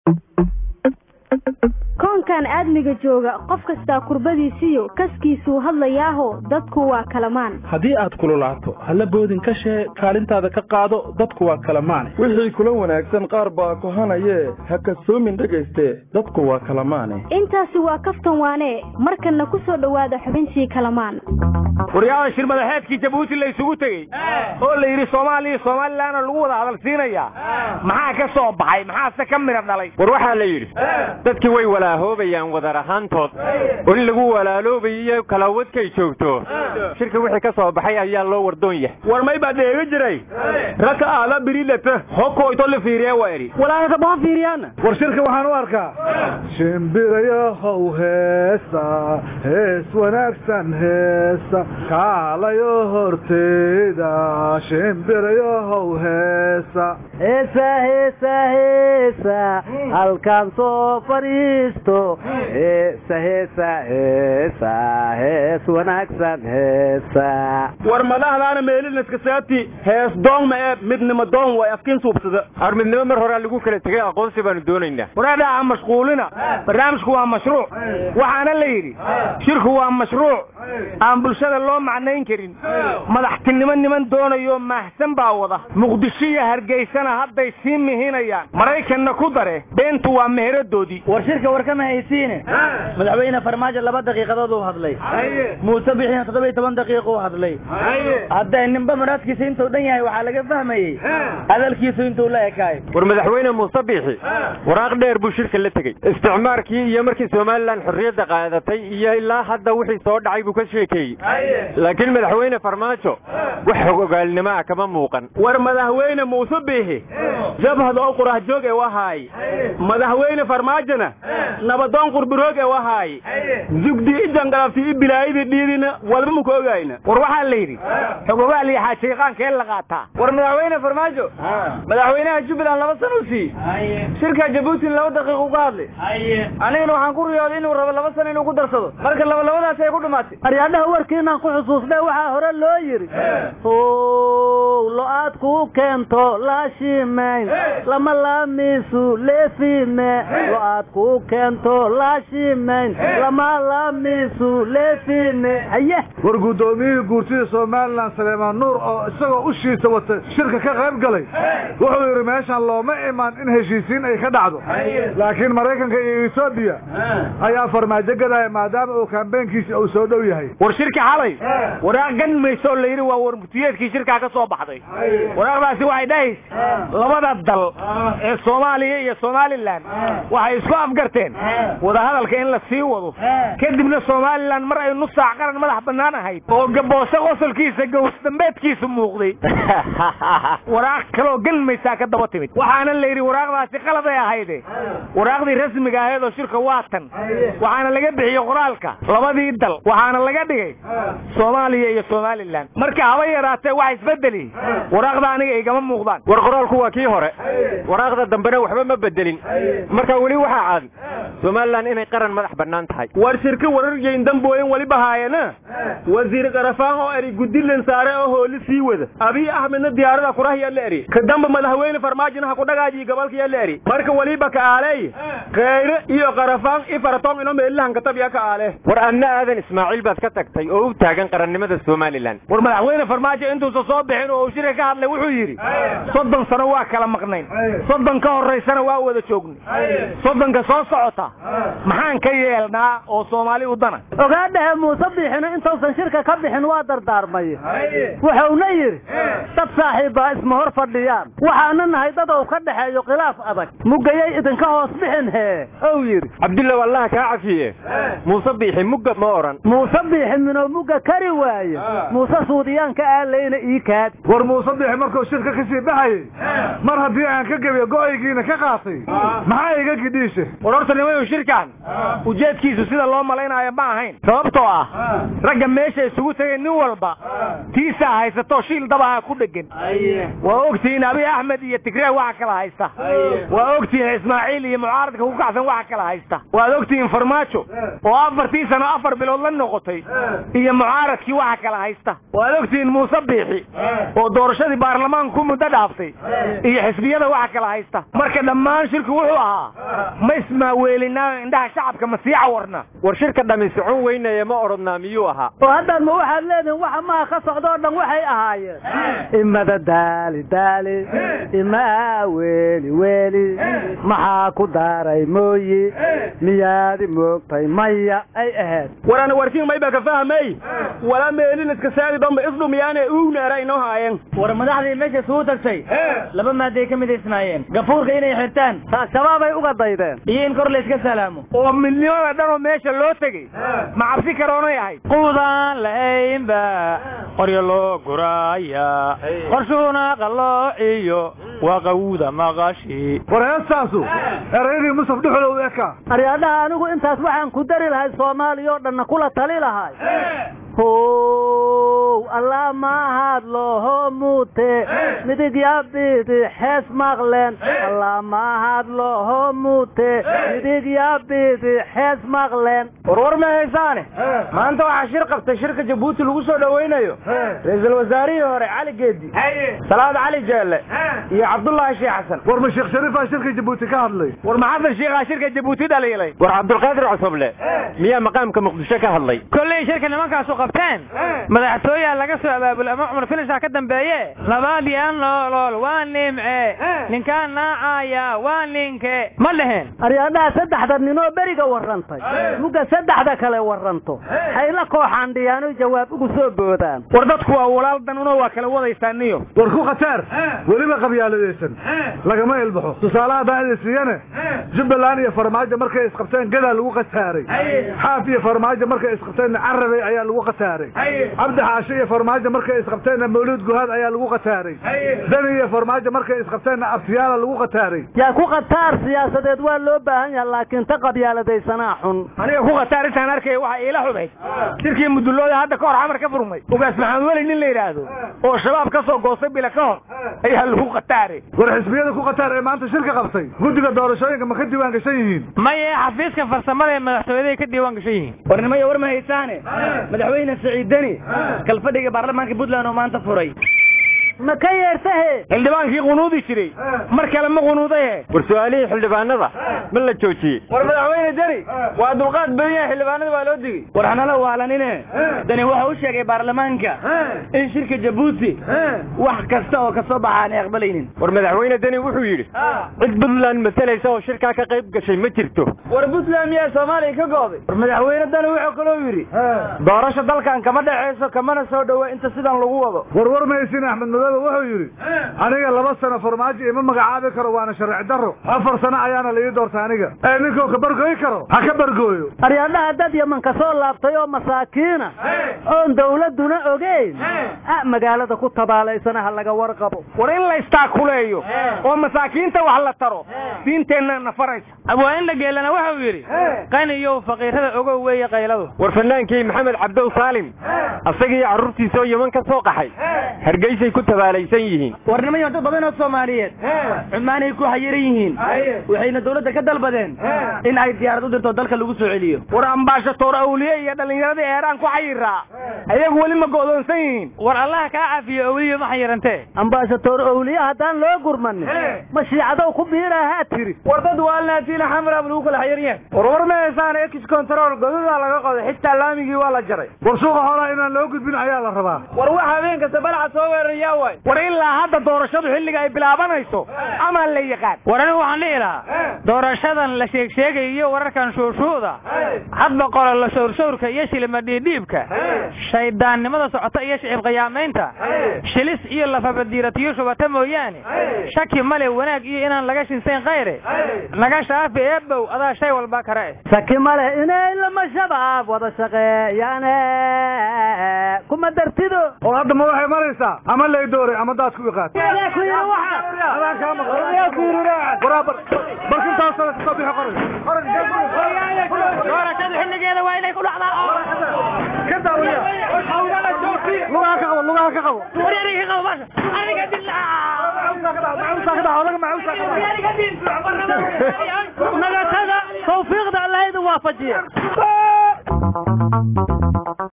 koonkan aadmiga jooga qof kastaa kurbadiisiyo kaskiisuu hadlayaaho dadku waa kalamaan haddii aad kululaato halla boodin ka shee kaalintaada ka qaado dadku waa kalamaane wixii kula wanaagsan qaar baa kohanayee ha kasoomin dhegayste dadku waa kalamaane intaasi waa kaftan waanee markanna ku soo dhowaada xubintii kalamaan waryaada shir madaxeedkii jabuuti la isugu tegey oo la yidhi soomaaliya somalilanna lagu wada hadalsiinayaa maxaa ka soo baxay maxaase ka midha dhalay war waxaa la yidhi dadkii way walahoobayaan wadar ahaantood oo in lagu walaaloobayiyo kalaawadkay joogto shirka wixii ka soo baxay ayaa loo wardoon yahay war may baa deega jiray raka aala birilata hokoyto la fiiriya waa idhi walaahata baha fiiriyaana war shirka waxaan u arkaa shimbirayahow heesa hees wanaagsan heesa kaalayo horteyda shimbirayahow heesa heesa heesa heesa halkaan soo fadhiisto heesa heesa heesa hees wanaagsan heesa war madaxdaana meelinaska saati hees doon ma ee midnimo doon way afkiin suubsada ar midnimo mar horaa lagu kala tegay aqoonsi baanu doonaynaa waraadha ha mashquulina barnaamijku waa mashruuc waxaana la yidhi shirku waa mashruuc aan bulshada loo macnayn karin madaxtinimo niman doonayo maahsan baa wada muqdisho iyo hargeysana hadday sii mihinayaan maraykanna ku dare beentu waa meheradoodii war shirka war kama haysiine madaxweyne farmaajo laba daqiiqadood uu hadlay muuse bixina toddoba toban daqiiq uu hadlay hadday ninba maraadkiisa intuu dhan yahay waxaa laga fahmayey hadalkiisu intuu la ekaay war madaxweyne muuse biixi waraaq dheer buu shirka la tegey isticmaarkii iyo markii somalilan xorriyadda qaadatay iyo ilaa hadda wixii soo dhacay buu ka sheekeeyey laakiin madaxweyne farmaajo wax xog ogaalnimo ah kama muuqan war madaxweyne muuse biixi jabhad oo qurahjoog ee wahaay madaxweyne farmaajona nabadoon qurbiroog ee wahaay zugdi i jangalabti i bilaayidii dhiidina walba muka ogayna war waxaa la yidhi xogogaal iyo xaajiiqaankee la qaataa war madaxweyne farmaajo madaxweynaha jubbaland laba san u sii shirka jabuutin laba daqiiq uga hadlay anigana waxaan ku riyooday inuu rabo laba san inuu ku darsado marka labalabadaas ay ku dhumaatay aryaadhaha warkiinaan ku xusuusnay waxaa hore loo yidhi ow lo-aad kuu keento laashimayn lama laamiisu leefime lo-aad kuu keento laashimayn lama laamiisu leefime haye war guddoomiyihii guurtida somalilan saleemaan nuur oo isagoo ushiisa wata shirka ka qayb galay wuxuu yidhi meeshan looma imaan in heshiisiin ay ka dhacdo laakiin maraykanka iyo etoobiya ayaa farmaajo gadaya maadaama uu kaambeenkiisi uu soo dhow yahay war shirka xalay waraaq gan mayso la yidhi waa warmutiyeedkii shirkaa ka soo baxday waraaqdaasi waxay dhahaysa labada dal ee soomaaliya iyo somalilan waxay isku afgarteen wadahadalka in la sii wado kadibna somalilan mar ay nus saac qaran madax bannaan ahayd oo gaboose qosolkiisa gowsdambeedkiisu muuqday waraaq kaloo gan maysaa ka daba timid waxaana la yidhi waraaqdaasi qaladay ahayde waraaqdii rasmiga ahayd oo shirka waa tan waxaana laga bixiyey qoraalka labadii dal waxaana laga dhigay soomaaliya iyo somalilan marka haba yaraatee wax isbedeli waraaqda aniga igama muuqdaan war qoraalku waa kii hore waraaqda dambena waxba ma bedelin marka weli waxaa caadi somalilan inay qaran madax bannaan tahay war shirka warargeyn dambooyin weliba haayana wasiir qarafaan oo eri guddilan saare oo hooli sii wada abiy axmedna diyaarada kurahyaa la eri ka damba madaxweyne farmaajona ha ku dhagaajiyi gobolkayaa la eri marka weliba ka aaley kheyre iyo qarafaan i faratoon ino meelilahan katabya ka aale war adna aadan ismaaciil baad ka tagtay oo u taagan qarannimada somalilan war madaxweyne farmaajo intuusa soo bixin oo uu shirka ka hadlay wuxuu yidhi soddon sano waa kala maqnayn soddon ka horaysana waa wada joognay soddonka soo socota maxaan ka yeelnaa oo soomaali u dana ogaadhahe muuse biixina intuusan shirka ka bixin waa dardaarmay wuxuuna yidhi dad saaxiibbaa isma hor fadhiyaan waxaana nahay dad uu ka dhexeeyo khilaaf adag mugayay idinka hoos bixin hee ou yidhi cabdullow allaha kaa cafiye muuse biixi mugga ma odhan muuse biixi minoo mugga kari waaye muuse suudiyaanka aalayna ii kaadi war muuse biixi markuu shirka ka sii baxayey mar haddii aan ka gebiyo go'aygiina ka qaatay maxaa iga gidhiishe war horta nimayu shirkan ujeedkiisu sida loo malaynayo ma ahayn sababtoo ah ragga meesha isugu tegay nin walba tiisaa haysato shiil dabaha ku dhegan waa ogtihiin abiy axmed iyo tigree waxa kala haysta waa ogtihiin ismaaciil iyo mucaaradka ku kacsan waxa kala haysta waad ogtihiin farmaajo oo afartii sano afar bilood la noqotay iyo mucaaradkii waxa kala haysta waad ogtihiin muuse biixi oo doorashadii baarlamaanka ku muddo dhaaftay iyo xisbiyada waxa kala haysta marka dhammaan shirku wuxuu ahaa ma ismaaweelinaa indhaha shacabka ma sii cawarna war shirka dhammi socon weynaya ma odhanaa miyuu ahaa oo haddaad ma waxaad leedihin waxa maha ka socdoo dhan waxay ahaayeen imada daali daali imaa weeli weeli maxaa ku daaray mooyi miyaadi moogtay maya ay ahayd warana warkiin mayba ka fahmay wala meelin iska saadi damba isdhumiyaane uugnaara inoo haayeen war madaxdii meesha isugu tagtay laba maaday ka midaysnaayeen gafuurka inay xirtaan shabaabay uga daydeen iyo in kor layska salaamo oo midnimada dhanoo meesha loo tegey ma cabsi karoonay ahayd quudaan lahaynba qoryo loo guraaya qorshuuna qalloociyo waa qawuda maqashi war heestaasu erayadii musaf dhuxulow eka aryaadhaha anigu intaas waxaan ku dari lahay soomaaliya oo dhanna kula tali lahay how allah maahaad looho muute midig yaabidi xees maqleen allah maahaad looho muute midig yaabidi xees maqleen warwar ma haysaane maanta waxaa shir qabtay shirka jabuuti lagu soo dhowaynayo ra-iisul wasaarihii hore cali geedi salaad cali jeelle iyo cabdullaahi sheekh xasan war ma sheekh shariifaa shirka jabuuti ka hadlay war maxasan sheekhaa shirka jabuuti dhaliilay war cabdulqaadir cosoble miyaa maqaamka muqdisho ka hadlay kolley shirka nimankaasu qabteen madaxtooyaa laga soo abaabul ama cumar filishaa ka dambeeye labaadyan loolool waa nimce ninkaan naacaya waa ninke ma dheheen aryaadhaha saddexda ninoo beriga warrantay mugga saddexda kale warranto hayla kooxaan dhiyaano jawaab ugu soo boodaan war dadku waa walaal danunoo waa kala wadaysaaniyo war ku khataar weliba qabyaaladaysan lagama ilbaxo tusaale haddaan idin siiyane jubbaland iyo farmaajo markay isqabteen gadaa lagu qataaray xaaf iyo farmaajo markay isqabteenna carabey ayaa lagu qataaray cabdi xaashe iyo farmaajo markay isqabteenna mawlid guhaad ayaa lagu qataaray dani iyo farmaajo markay isqabteenna abtiyaala lagu qataaray yaa ku khataar siyaasadeed waa loo baahan yaha laakiin ta qabyaaladaysanaa xun aniga ku khataar intaan arkaya waxaa iila xumayd shirkii mudullooda hadda ka hor xamar ka furmay ugaas maxamed weli nin la yidhaahdo oo shabaab ka soo goostay bila ka hor ayaa lagu khataare war xisbiyada ku khataar ee maanta shirka qabtay guddiga doorashooyinka ma ka diiwaan gashan yihiin maye xafiiska farsamada ee madaxtooyaday ka diiwaan gashan yihiin warnimaya war ma haysaane madaxweyne siciid deni kalfadhiga baarlamaanka puntland oo maanta furay ma ka yeertahe xildhibaankii qunuudi jiray mar kale ma qunuudaye war su'aalihii xildhibaanada ma la joojiyey war madaxweyne deni waa dulqaad badan yahay xildhibaanada waa loo digey war hanala waalanine dani waxa u sheegay baarlamaanka in shirka jabuuti wax kasta oo kasoo baxa aanay aqbalaynin war madaxweyne deni wuxuu yidhi cid puntland masalaysa oo shirkaa ka qayb gashay ma jirto war puntland miyaa soomaaliya ka gooday war madaxweyne dani wuxuu kaloo yidhi doorasho dalkan kama dhexayso kamana soo dhowa inta sidan lagu wado war war maysin axmed madoobe wuxuu yidhi aniga laba sano farmaajo ima magacaabi karo waana sharci daro afar sano ayaana la ii doorta aniga ee ninkuu ka bargooyi karo ha ka bargooyo aryaadhaha dad yaman ka soo laabtay oo masaakiina oon dawladduna ogeyn ah magaalada ku tabaalaysana ha laga warqabo war in la istaakuleeyo oo masaakiinta wax la taro diinteenna na faraysa abwaaninla geelana wuxuu yidhi qaniyow faqiirada ogow weeye qayladu war fanaankii maxamed cabdow saalim asagii carruurtiisoo yeman ka soo qaxay hargeysay ku tabaalaysan yihiin warnimayo dad badan oo soomaaliyeed cumaanay ku xayiran yihiin waxayna dawladda ka dalbadeen in ay diyaarad u dirto dalka lagu soo celiyo war ambaashatoor awliye iyo dhallinyaradii eeraan ku xayiraa ayagu weli ma go'doonsan yihiin war allah kaa cafiyo owliyo ma xayirantee ambaashatoor owliye haddaan loo gurmanin ma shiicadow ku biirahaa tiri war dad waalnaatiina xamraab lagu kala xayiran yahay war war ma heesaan ex control godadaa laga qoday xitaa laamigii waa la jaray war suuqa xoolaha inaan loo gudbin ayaa la rabaa war wax habeen kasta balaca soo weerarayaa waay war ilaa hadda doorashadu xilliga ay bilaabanayso ama la yaqaan war anigu waxaan dhihi lahaa doorashadan la sheegsheegay iyo wararkan shuushuuda hadba qolo la shawrshawrka iyo shilima dhiidhiibka shayddaannimada socota iyo shicib qiyaamaynta shilis iyo lafabadiiratiyo shubata mooyaane shaki male wanaag iyo inaan laga shinsayn khayre naga shaafi eebow adaa shay walba kare eh shaki male inay lama shabaab wada shaqeeyaane kuma dartido oo hadda ma waxay maraysaa ama lay dooray ama daadku i qaat adaan kaa maqan waraabar barkintaasada kasoo bixi qoray doorashada xilligeeda waa inay ku dhacdaa ka daawaya lugaha ka qabo lugaha ka qabo wareeriga qabo baasha aniga nagatada tawfiiqda allah idin waafajiye